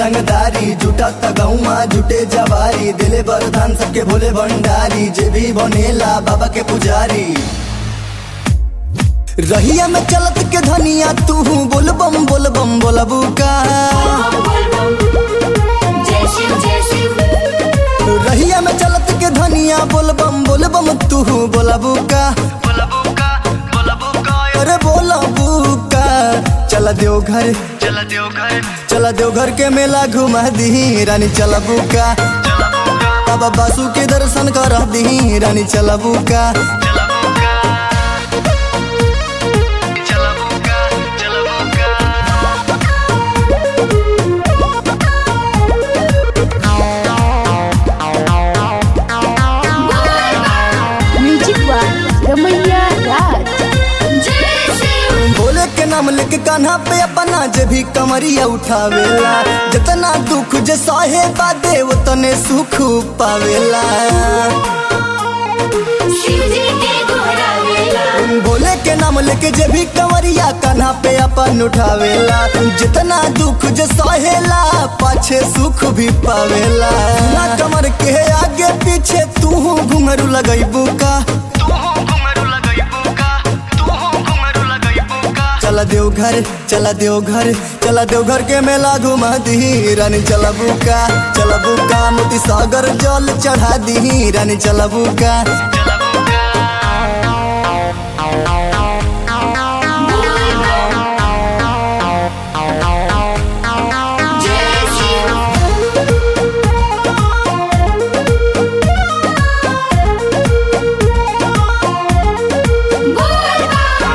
रंगदारी जुटा तगौमा जुटे जवारी दिले बरदान सबके भोले भंडारी जे भी बनेला बाबा के पुजारी रहिया में चलत के धनिया तू बोल बम बोल बम बोलबू का जय शिव जय शिव रहिया में चलत के धनिया बोल बम बोल बम तू बोलबू का अरे बोलबू का चला देव घर चला देव घर चला देवघर के मेला घुमा दी रानी चलबू का चला बुका बाबा बासु के दर्शन कर दी रानी चलबू का चला बुका चला बुका चला बुका म्यूजिक बाय रमैया राज जय शिव भोले के नाम लेके कान्हा पे अपना जे भी कमरिया उठावेला जितना दुख जे सहे बादे उतने सुख पावेला शिव जी के दोहरावेला भोले के नाम लेके जे भी कमरिया कान्हा पे अपन उठावेला जितना दुख जे सहेला पाछे सुख भी पावेला ना कमर के आगे पीछे तू घुंघरू लगैबू का तू हो घुंघरू लगाई बुका तू हो घुंघरू लगाई बुका चला देवघर चला देवघर चला देवघर के मेला घुमा दी रानी चला बुका चला बुका मोती सागर जल चढ़ा दी रानी चला बुका चला बुका जय शिव बोल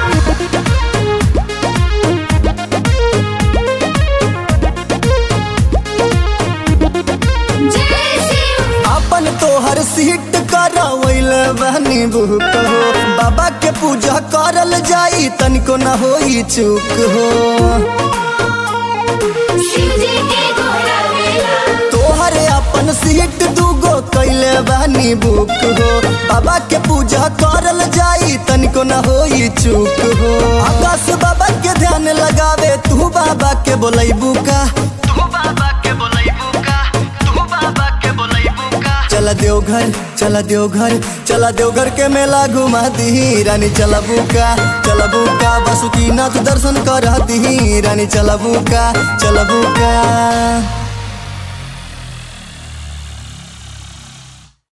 जय शिव अपन तोहर सीट करवैल बहनी बुक हो बाबा के पूजा करल जाई तनिको न होई चूक हो शिव जी के दोहरावेला तोहरे अपन सीट दूगो कैले बहनी बुक हो बाबा के पूजा करल जाई तनिको न होई चूक हो आकाश बाबा के ध्यान लगावे तू बाबा के बोलैबू का तू बाबा के बोलाई बुका तू बाबा के बोलाई बुका चला देवघर चला देवघर चला देवघर के मेला घुमा दी रानी चला बुका चला बुका बसुकीनाथ दर्शन कर दी रानी चला बुका चला बुका